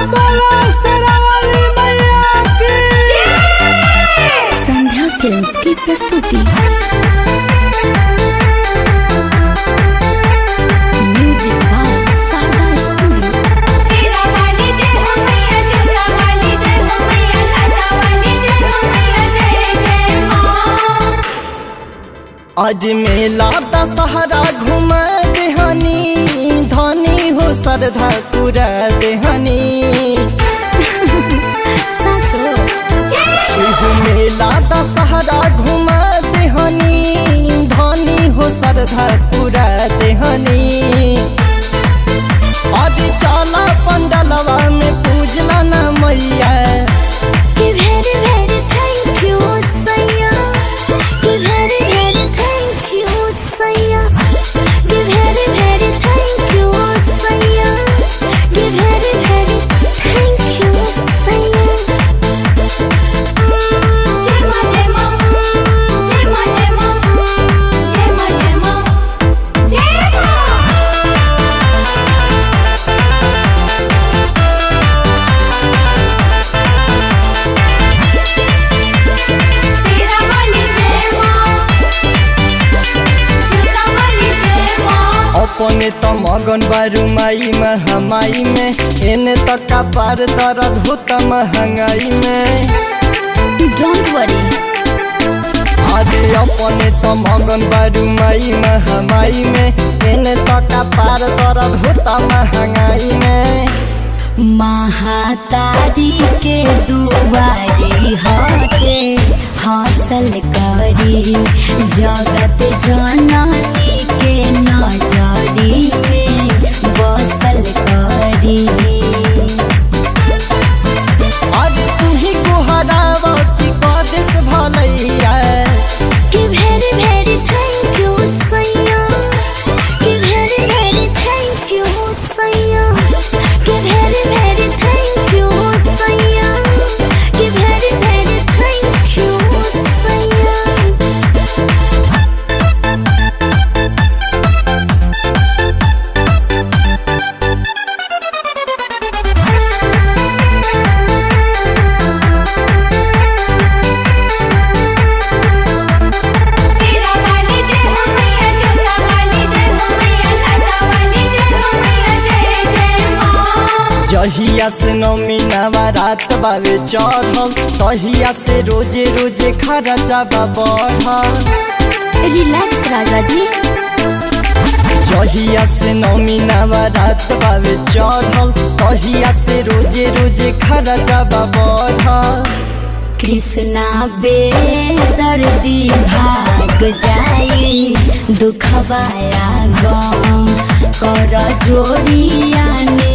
बोलो शेरावाली मैया की संध्या फिल्म्स की प्रस्तुति म्यूजिक बाय सागा स्टूडियो तेरा वाली जय हो मैया जोता वाली जय हो मैया लाटा वाली जय हो मैया जय जय माँ आज मेला दशहरा घूम देहनी धनी हो श्रद्धा पूरा देहनी साचो एहू मेला दशहरा घूम देहनी धनी हो श्रद्धा पूरा देहनी आज चला पंडलवा में पूजला न मैया very very thank you सैया very very thank you सैया very very thank you सैया very very thank you सैया जय माँ जय माँ जय माँ जय माँ जय माँ जय माँ जय माँ तेरा वाली जय माँ जोता वाली जय माँ अपने त मगन बारू माई महामाई में एने तक का पार दर्द होता महंगाई में don't worry अरे अपने त मगन बारू माई महामाई में एने तक का पार दर्द होता महंगाई में महातारी के दुआरी हटे हासिल करी जगत जननी के नजरी में बसल करी अरे तू ही गुहरावा की कदेश भलैया कि very very thank you सैया कि very very thank you सैया कि very very thank you सैया कि very very thank you सैया तेरा वाली जय हो मैया जोता वाली जय हो मैया लाटा वाली जय हो मैया जय जय माँ जहिया से नौमी नवरात बावे चढ़ल तहिया से रोजे रोजे खर्चा बा बढ़ल रिलैक्स राजा जी जहिया से नौमी नवरात बावे चढ़ल तहिया से रोजे रोजे खर्चा बा बढ़ल कृष्णा बेदर्दी भाग जाई दुखवाया गम कर जोड़िया ने